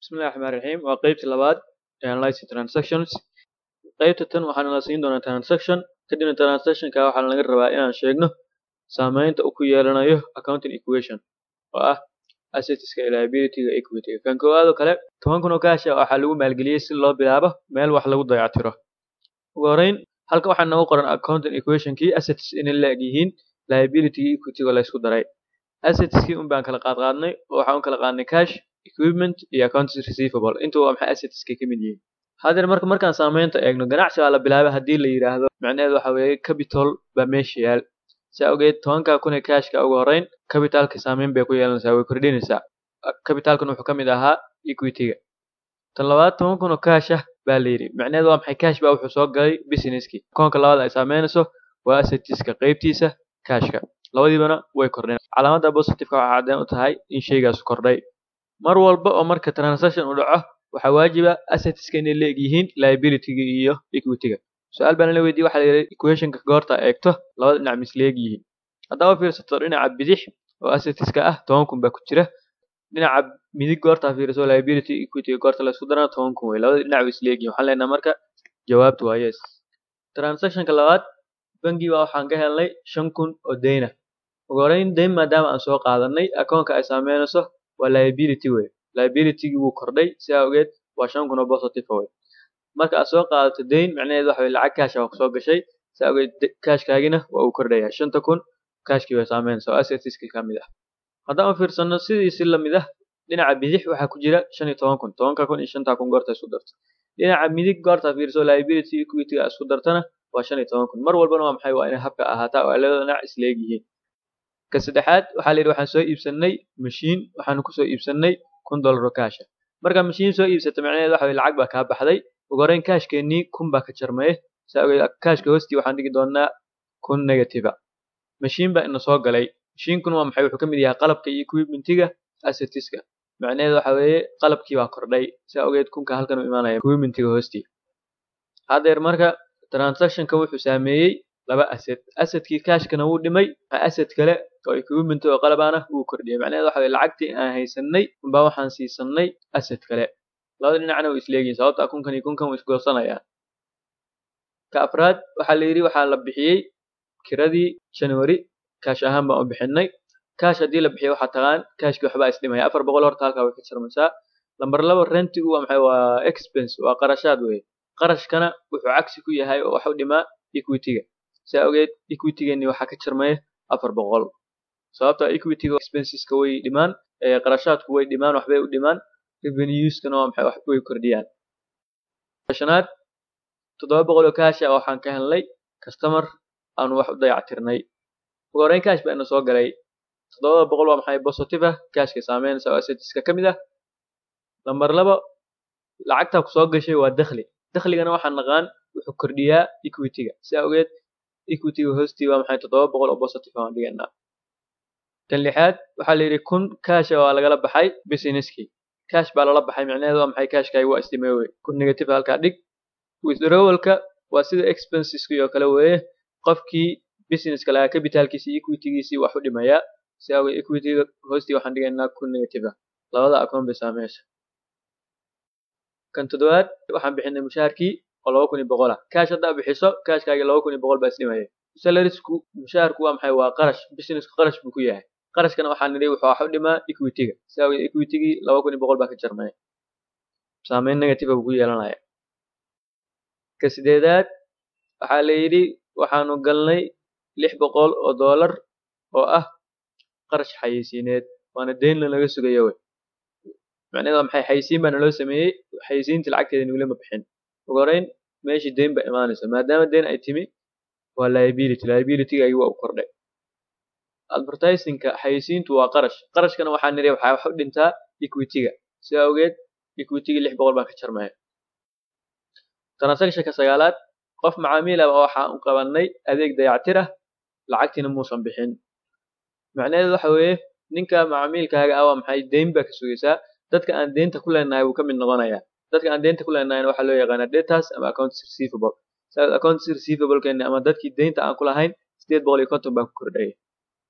bismillahi raxmaan raxiim waa qeybta labaad ee analyzing transactions qeybta tan waxaana la siin doonaa transaction kadibna transactionka waxaana laga rabaa inaan sheegno saameynta uu ku yeelanayo accounting equation oo ah assetska iyo liabilityga equityga kan koowaad oo kale toban kun oo kaash ah waxaa lagu maalgeliyey si loo bilaabo meel wax lagu dayactiro ugu horreyn halka waxaa noogu qoran accounting equationkii assets inay la eg yihiin liabilityga equityga la isku daray assetskii un baan kala qaadqaadnay oo waxaan u kala qaadnay cash equipment iyo accounts receivable intuu waa maxay assetska ka mid yihiin hadeer marka markaan saameynta eegno ganacsi baa la bilaabay haddii la yidhaahdo macnaheedu waxa weeye capital baa meesha yaal saa ogeed tobanka kun ee cashka ugu horreyn capitalka saameyn bay ku yeelanaysaa way kordhinaysaa capitalkan wuxuu ka mid ahaa equityga tan labaad toban kun oo cash ah baa la yidhi macnaheedu waa maxay cash baa wuxuu soo galay businesskii koonka labaad ay saameynayso waa assetska qeybtiisa cashka labadiibana way kordheen calaamadda positiveka waxaa caddeen u tahay in shaygaas kordhay mar walba oo marka transaction uu dhaco waxaa waajiba assetska inay la eg yihiin liabilityga iyo equityga su-aal baan la weydiiyey waxaa la yidhi equationka goorta eegto labada dhinac misleeg yihiin haddaba fiirsato dhinaca bidix oo assetska ah toban kun baa ku jira dhinaca midig goortaa fiiriso liability equityga goorta la isku darana toban kun wey labada dhinac way isleeg yihiin waxaan leenahay marka jawaabtu waa yes transactionka labaad bangi baa waxaan ka helnay shan kun oo deyna ugu horreyn deyn maadaama aan soo qaadanay akoonka ay saameynayso waa liability wey liabilitygii wuu kordhay si awgeed waa shan kun oo positive wey marka aad soo qaadato deyn macnaheedu waxa weye lacag cash ah soo gashay si awgeed cashkaagina waa uu kordhaya shanta kun cashkii way saameynaysa oo assetska ka mid ah haddaan u fiirsano sidiisi lamid ah dhinaca bidix waxaa ku jira shan iyo toban kun tobanka kun iyo shanta kun goorta isku darto dhinaca midig goorta fiiriso liability equityga isku dartana waa shan iyo toban kun mar walbana waa maxay waa inay habka ahaataa oo labada dhinac isleeg yihiin ka saddexaad waxaa la yidhi waxaan soo iibsanay mashiin waxaanu kusoo iibsanay kun dollar oo kaasha markaa mashiin soo iibsata macnaheedu waxa weye lacag baa kaa baxday ugu horreyn kaashkeennii kun baa ka jarmaya saa ogeed kaashka hoostii waxaan dhigi doonaa kun negativa mashiin baa ina soo galay mashiinkuna waa maxay wuxuu ka mid yahay qalabka iyo equipmentiga assetiska macnaheedu waxa weeye qalabkii baa kordhay saa ogeed kunka halkan u imaanaya equipmentiga hoostii haddeer marka transactionka wuxuu saameeyey laba asset assetkii cashkana wuu dhimay asset kale oo equipment oo qalabana wuu kordhiyay macnaheedu waxa weye lacagtii aan haysanay unbaa waxaan siisanay asset kale labada dhinacna way isleegihin sababta kunkan iyo kunkan way isgoosanayaan ka afraad waxaa la yidhi waxaa la bixiyey kiradii january kaash ahaan baan u bixinay kaash haddii la bixiyo waxaa taqaan kaashkii waxbaa isdhimaya afar boqol horta halkaa way ka jarmaysaa lambar laba rentigu waa maxay waa expense waa qarashaad weye qarashkana wuxuu cagsi ku yahay oo wax u dhimaa equityga si awgeed equitygeeni waxaa ka jarmaya afar boqol sababta equityga expenseska way dhimaan qarashaadku way dhimaan waxbay u dhimaan revenueskana waa maxay way kordhiyaan shanaad toddoba boqol oo kaash ah waxaan ka helnay customer aanu wax u dayactirnay ugu horreyn kaash baa ina soo galay toddobada boqol waa maxay positive ah kaashka saameynaysa oo assetiska ka mid ah lambar laba lacagtaa ku soo gashay waa dakhli dakhligana waxaan naqaan wuxuu kordhiyaa equityga si awgeed equityga hoostii waa maxay toddoba boqol oo positive aan dhiganaa kan lixaad waxaa la yidhi kun kaasha waa lagala baxay businesskii cash baa lala baxay macnaheedu waa maxay cashkaagi waa isdhimay wey kun negative halkaa dhig withdrawalka waa sida expenseski oo kale weeye qofkii businesska lahaa capitalkiisii equitygiisii wax u dhimayaa si awgeed equityga hoostii waxaan dhigaynaa kun negative ah labada akoon bay saameysa kan toddobaad waxaan bixinay mushaharkii oo laba kun iyo boqol ah cash haddaa bixiso cashkaagi laba kun iyo boqol baa isdhimaya salarisku mushaharku waa maxay waa qarash businessku qarash buu ku yahay qarashkana waxaan nidhi wuxuu wax u dhimaa equityga si awgeed equitygii laba kun iyo boqol baa ka jarmaya saameyn negative buu ku yeelanaya ka sideedaad waxaa la yidhi waxaanu galnay lix boqol oo dollar oo ah qarash xayeysiineed waana deynla laga sugayo wey macnaheed waa maxay xayeysiin baa naloo sameeyey xayeysiintii lacagteeda nugula ma bixin ugu horreyn meeshii deyn baa imaanaysa maadaama deyn ay timi waa liability liabilitygaagi waa u kordhay advertisingka xayeysiintu waa qarash qarashkana waxaa nidhi waxaa wax u dhintaa equityga si awgeed equitygii lix boqol baa ka jarmaya transactionka sagaalaad qof macaamiila waxaan u qabanay adeeg dayactir ah lacagtiina muusan bixin macnaheedu waxa weeye ninka macaamiilkaaga ah waa maxay deyn baa ka sugaysaa dadka aan deynta ku leenahay wuu ka mid noqonayaa dadka aan deynta ku leenahayna waxaa loo yaqaanaa debtors ama accounts receivable accounts receivable keeni ama dadkii deynta aan ku lahayn sideed boqol iyo konton baa ku kordhaya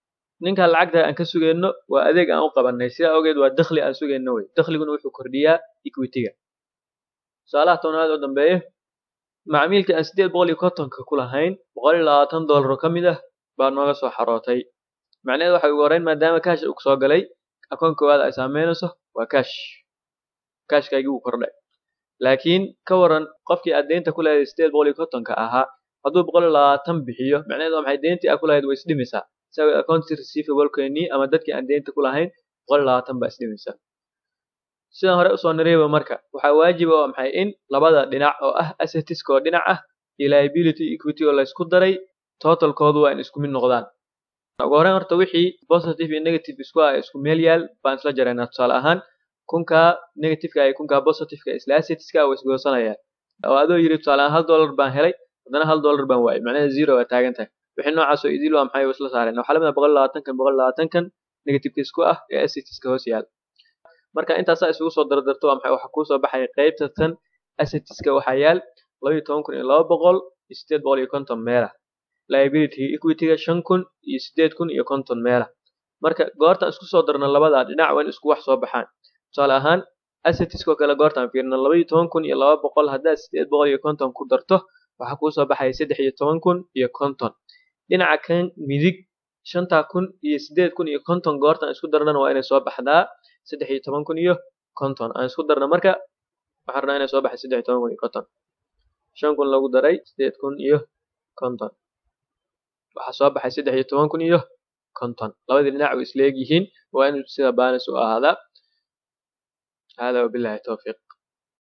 ninkan lacagta aan ka sugayno waa adeeg aan u qabanay sidaa ogeed waa dakhli aan sugayno wey dakhliguna wuxuu kordhiyaa equity-ga tusaalaha tobnaad oo dambeeya macmiilka aan sideed boqol iyo kontonka ku lahayn boqol iyo labaatan doollar ka mid ah baa nooga soo xarootay macnaheedu waxay ugu horreyn maadaama kaash uu soo galay akoon koowaad ay saameynayso waa kaash kaashkaagii wuu kordhay laakiin ka waran qofkii aad deynta ku lahayd sideed boqol iyo kontonka ahaa hadduu boqol iyo labaatan bixiyo macnaheedu waa maxay deyntii aad ku lahayd way isdhimaysaa isaga account receivable-keenii ama dadkii aan deynta ku lahayn boqol iyo labaatan baa isdhimaysaa sidaan hore usoo nirayba marka waxaa waajiba waa maxay in labada dhinac oo ah assetiska oo dhinac ah iyo liability equity oo laysku daray totalkoodu waa in isku mid noqdaan ugu horreyn horta wixii positive iyo negative isku ah isku meel yaal baan isla jaraynaa tusaale ahaan kunkaa negativeka iyo kunkaa positiveka isla assetiska waa isgoosanayaan oo adoo yiri tusaale ahaan hal dollar baan helay haddana hal dollar baan waayay macnaheeda zero waa taagan tahay wixii noocaas oo idil waa maxay isla saareen waxaa lamid ah boqol labaatankan boqol labaatankan negativeka isku ah ee assetiska hoos yaal marka intaasaa isugu soo dardarto waa maxay waxaa kuusoo baxaya qaybta tan assetiska waxaa yaal laba iyo toban kun iyo laba boqol iyo sideed boqol iyo konton meela liability equity-ga shan kun iyo sideed kun iyo konton meela marka goortaan isku soo darno labadaa dhinac waa in isku wax soo baxaan tusaale ahaan assetiskoo kale goortaan fiirno laba iyo toban kun iyo laba boqol haddaad sideed boqol iyo konton ku darto waxaa kuusoo baxaya saddex iyo toban kun iyo konton dhinaca kan midig shantaa kun iyo sideed kun iyo konton goortaan isku darnana waa inay soo baxdaa saddex iyo toban kun iyo konton aan isku darna marka waxaan rabnaa inay soo baxay saddex iyo toban kun iyo konton shan kun lagu daray sideed kun iyo konton waxaa soo baxay saddex iyo toban kun iyo konton labadii dhinac way isleeg yihiin waa inuu sida baanis u ahaadaa hada wabillahi towfiiq